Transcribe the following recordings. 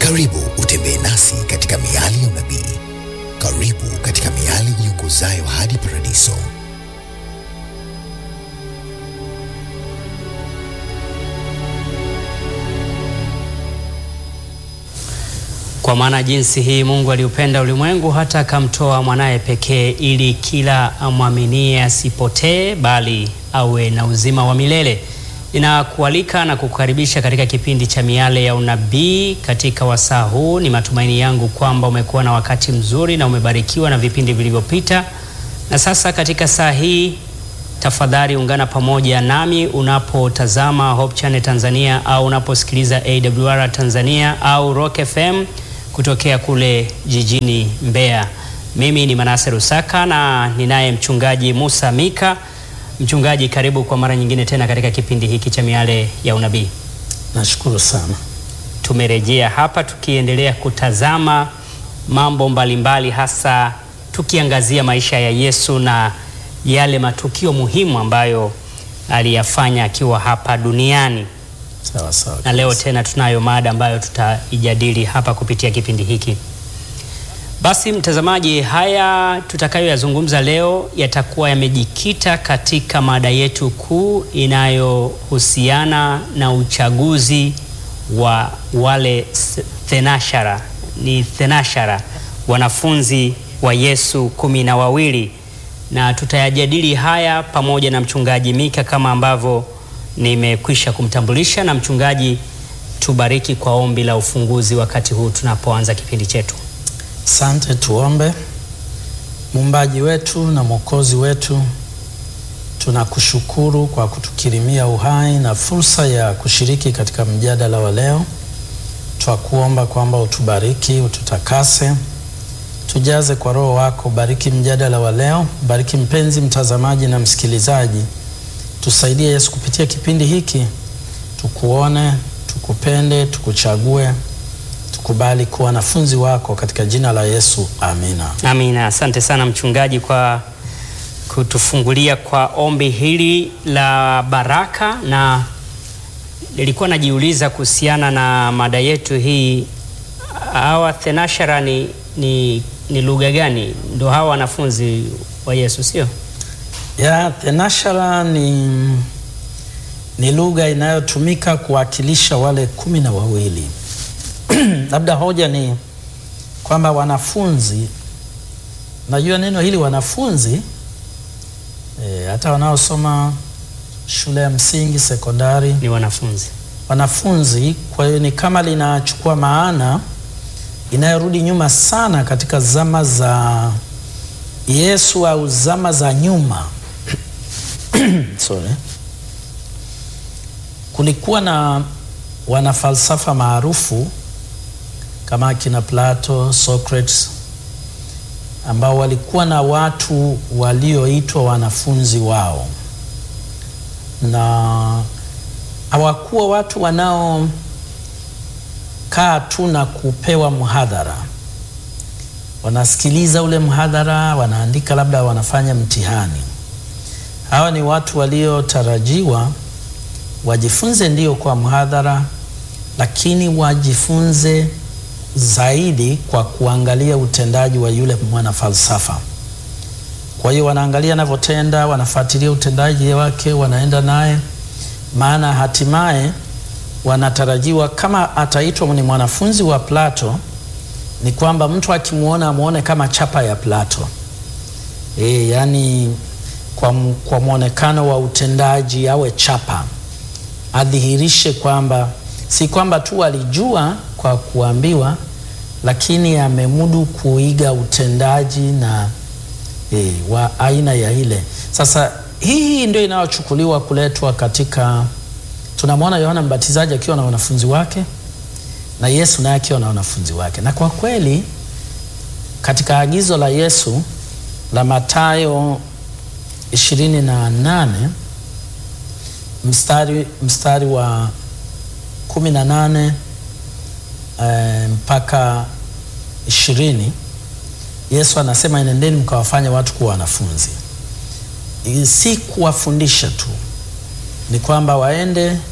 Karibu utembee nasi katika miali ya unabii. Karibu katika miali iongozayo hadi paradiso. Kwa maana jinsi hii Mungu aliupenda ulimwengu hata akamtoa mwanaye pekee, ili kila amwaminie asipotee, bali awe na uzima wa milele. Ninakualika na kukukaribisha katika kipindi cha Miale ya Unabii. Katika wasaa huu, ni matumaini yangu kwamba umekuwa na wakati mzuri na umebarikiwa na vipindi vilivyopita, na sasa katika saa hii tafadhali ungana pamoja nami unapotazama Hope Channel Tanzania au unaposikiliza AWR Tanzania au Rock FM kutokea kule jijini Mbeya. Mimi ni Manase Rusaka na ninaye mchungaji Musa Mika. Mchungaji, karibu kwa mara nyingine tena katika kipindi hiki cha Miale ya Unabii. Nashukuru sana. Tumerejea hapa tukiendelea kutazama mambo mbalimbali mbali, hasa tukiangazia maisha ya Yesu na yale matukio muhimu ambayo aliyafanya akiwa hapa duniani. Sawa sawa. Na leo tena tunayo mada ambayo tutaijadili hapa kupitia kipindi hiki. Basi mtazamaji, haya tutakayoyazungumza leo yatakuwa yamejikita katika mada yetu kuu inayohusiana na uchaguzi wa wale thenashara, ni thenashara, wanafunzi wa Yesu kumi na wawili, na tutayajadili haya pamoja na mchungaji Mika kama ambavyo nimekwisha kumtambulisha. Na mchungaji, tubariki kwa ombi la ufunguzi wakati huu tunapoanza kipindi chetu. Asante, tuombe. Muumbaji wetu na Mwokozi wetu, tunakushukuru kwa kutukirimia uhai na fursa ya kushiriki katika mjadala wa leo. Twakuomba kwamba utubariki, ututakase, tujaze kwa Roho wako. Bariki mjadala wa leo, bariki mpenzi mtazamaji na msikilizaji. Tusaidie Yesu, kupitia kipindi hiki tukuone, tukupende, tukuchague tukubali kuwa wanafunzi wako katika jina la Yesu, amina. Amina. Asante sana mchungaji kwa kutufungulia kwa ombi hili la baraka, na nilikuwa najiuliza kuhusiana na mada yetu hii, hawa thenashara ni, ni, ni lugha gani? Ndo hawa wanafunzi wa Yesu, sio? Ya thenashara ni, ni lugha inayotumika kuwakilisha wale kumi na wawili labda hoja ni kwamba wanafunzi, najua neno hili wanafunzi e, hata wanaosoma shule ya msingi, sekondari Ni wanafunzi. wanafunzi. Kwa hiyo ni kama linachukua maana inayorudi nyuma sana katika zama za Yesu au zama za nyuma sorry. Kulikuwa na wanafalsafa maarufu kama kina Plato, Socrates ambao walikuwa na watu walioitwa wanafunzi wao, na hawakuwa watu wanaokaa tu na kupewa mhadhara. Wanasikiliza ule mhadhara, wanaandika, labda wanafanya mtihani. Hawa ni watu waliotarajiwa wajifunze ndio kwa mhadhara, lakini wajifunze zaidi kwa kuangalia utendaji wa yule mwana falsafa. Kwa hiyo wanaangalia anavyotenda, wanafuatilia utendaji wake, wanaenda naye, maana hatimaye wanatarajiwa kama ataitwa ni mwanafunzi wa Plato, ni kwamba mtu akimwona amwone kama chapa ya Plato. E, yani kwa, kwa mwonekano wa utendaji awe chapa, adhihirishe kwamba si kwamba tu alijua kwa kuambiwa, lakini amemudu kuiga utendaji na e, wa aina ya ile. Sasa hii ndio inayochukuliwa kuletwa katika, tunamwona Yohana Mbatizaji akiwa na wanafunzi wake na Yesu naye akiwa na wanafunzi wake, na kwa kweli katika agizo la Yesu la Mathayo ishirini na nane mstari, mstari wa kumi na nane e, mpaka ishirini Yesu anasema enendeni mkawafanya watu kuwa wanafunzi. Si kuwafundisha tu, ni kwamba waende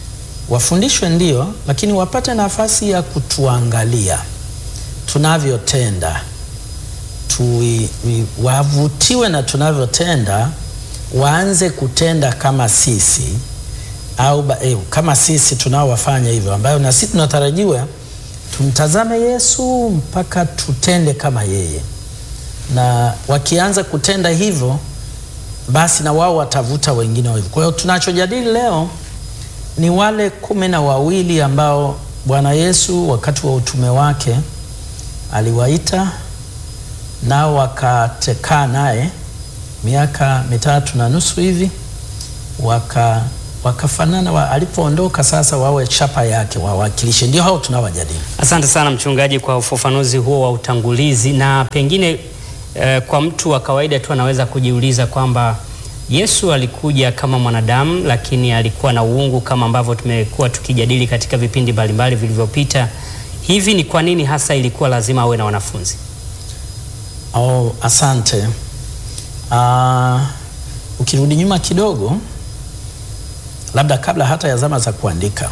wafundishwe ndio, lakini wapate nafasi ya kutuangalia tunavyotenda, Tui- wi- wavutiwe na tunavyotenda, waanze kutenda kama sisi au ba, eh, kama sisi tunaowafanya hivyo, ambayo na sisi tunatarajiwa tumtazame Yesu mpaka tutende kama yeye, na wakianza kutenda hivyo, basi na wao watavuta wengine wa hivyo. Kwa hiyo tunachojadili leo ni wale kumi na wawili ambao Bwana Yesu wakati wa utume wake aliwaita nao wakakaa naye miaka mitatu na nusu hivi waka wakafanana wa, alipoondoka sasa wawe chapa yake wawakilishe. Ndio hao tunawajadili. Asante sana mchungaji kwa ufafanuzi huo wa utangulizi, na pengine eh, kwa mtu wa kawaida tu anaweza kujiuliza kwamba Yesu alikuja kama mwanadamu, lakini alikuwa na uungu kama ambavyo tumekuwa tukijadili katika vipindi mbalimbali vilivyopita. Hivi ni kwa nini hasa ilikuwa lazima awe na wanafunzi? Oh, asante. Uh, ukirudi nyuma kidogo, labda kabla hata ya zama za kuandika,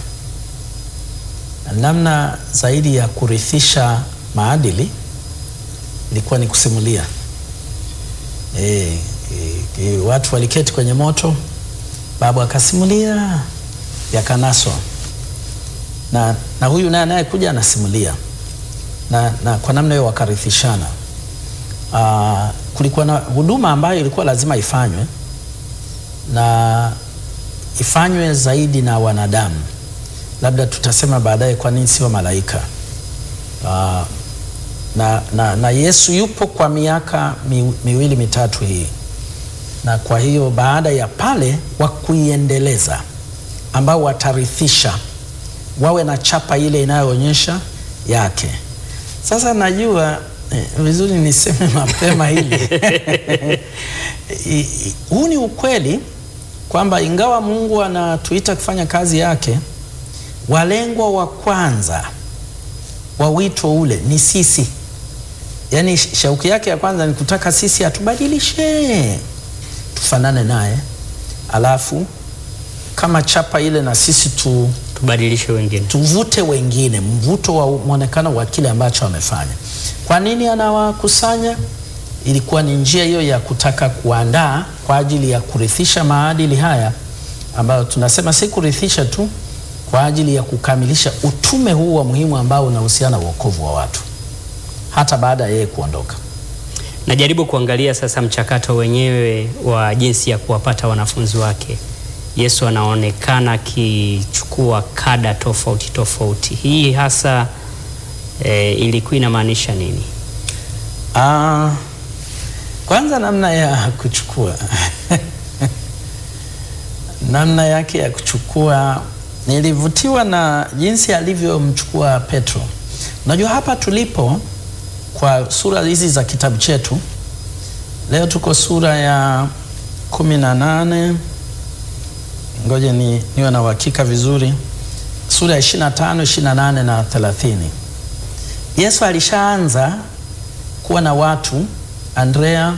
namna zaidi ya kurithisha maadili ilikuwa ni kusimulia. E, e, e, watu waliketi kwenye moto, babu akasimulia, yakanaswa na, na huyu naye anayekuja anasimulia na, na kwa namna hiyo wakarithishana. Uh, kulikuwa na huduma ambayo ilikuwa lazima ifanywe na ifanywe zaidi na wanadamu. Labda tutasema baadaye kwa nini sio malaika. Uh, na, na, na Yesu yupo kwa miaka mi, miwili mitatu hii, na kwa hiyo baada ya pale wa kuiendeleza ambao watarithisha wawe na chapa ile inayoonyesha yake. Sasa najua eh, vizuri niseme mapema hili huu ni ukweli kwamba ingawa Mungu anatuita kufanya kazi yake, walengwa wa kwanza wa wito ule ni sisi. Yaani shauki yake ya kwanza ni kutaka sisi atubadilishe tufanane naye, alafu kama chapa ile na sisi tu Tubadilishe wengine. tuvute wengine, mvuto wa mwonekano wa kile ambacho amefanya. Kwa nini anawakusanya? Ilikuwa ni njia hiyo ya kutaka kuandaa kwa ajili ya kurithisha maadili haya ambayo tunasema si kurithisha tu, kwa ajili ya kukamilisha utume huu wa muhimu ambao unahusiana na wokovu wa watu hata baada ya yeye kuondoka. Najaribu kuangalia sasa mchakato wenyewe wa jinsi ya kuwapata wanafunzi wake. Yesu anaonekana akichukua kada tofauti tofauti. Hii hasa e, ilikuwa inamaanisha nini? Ah, kwanza namna ya kuchukua namna yake ya kuchukua, nilivutiwa na jinsi alivyomchukua Petro. Unajua hapa tulipo kwa sura hizi za kitabu chetu leo tuko sura ya kumi na nane. Ngoja ni niwe na uhakika vizuri, sura ya 25, 28 na 30. Yesu alishaanza kuwa na watu Andrea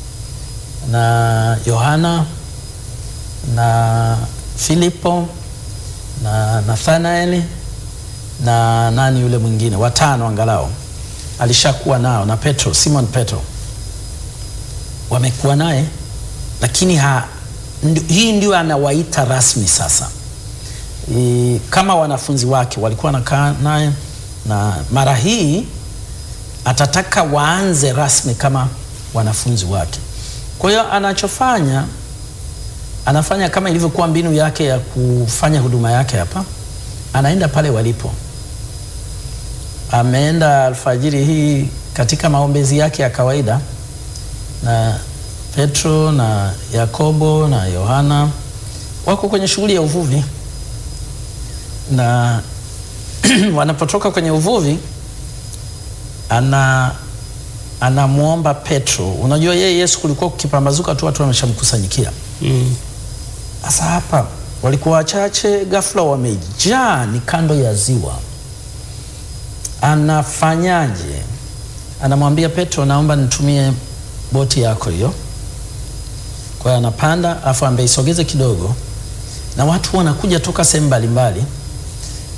na Yohana na Filipo na Nathanaeli na nani yule mwingine, watano angalau alishakuwa nao, na Petro, Simon Petro wamekuwa naye, lakini ha, ndi, hii ndio anawaita rasmi sasa. I, kama wanafunzi wake walikuwa wanakaa naye, na mara hii atataka waanze rasmi kama wanafunzi wake. Kwa hiyo anachofanya anafanya kama ilivyokuwa mbinu yake ya kufanya huduma yake hapa, anaenda pale walipo. Ameenda alfajiri hii katika maombezi yake ya kawaida, na Petro na Yakobo na Yohana wako kwenye shughuli ya uvuvi, na wanapotoka kwenye uvuvi ana anamwomba Petro. Unajua yeye Yesu kulikuwa kukipambazuka tu watu wameshamkusanyikia. Sasa mm. hapa walikuwa wachache, ghafla wamejaa, ni kando ya ziwa. Anafanyaje? Anamwambia Petro, naomba nitumie boti yako hiyo. Kwa hiyo anapanda, afu ambeisogeze kidogo, na watu wanakuja toka sehemu mbalimbali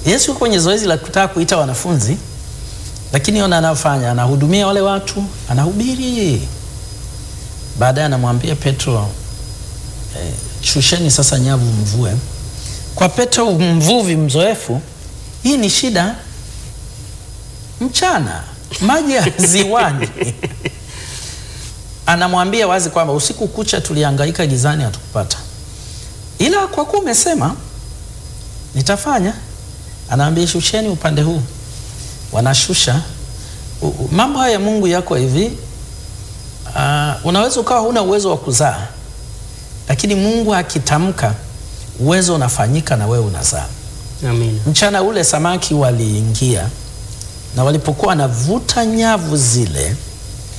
Yesu yuko kwenye zoezi la kutaka kuita wanafunzi, lakini ona anafanya, anahudumia wale watu, anahubiri. Baadaye anamwambia Petro, eh, shusheni sasa nyavu mvue. Kwa Petro mvuvi mzoefu, hii ni shida. Mchana maji ya ziwani anamwambia wazi kwamba usiku kucha tulihangaika gizani, hatukupata, ila kwa kuwa umesema nitafanya. Anaambia shusheni upande huu, wanashusha. U- u- Mambo haya ya Mungu yako hivi. Uh, unaweza ukawa huna uwezo wa kuzaa, lakini Mungu akitamka uwezo unafanyika na wewe unazaa. Amina. Mchana ule samaki waliingia, na walipokuwa wanavuta nyavu zile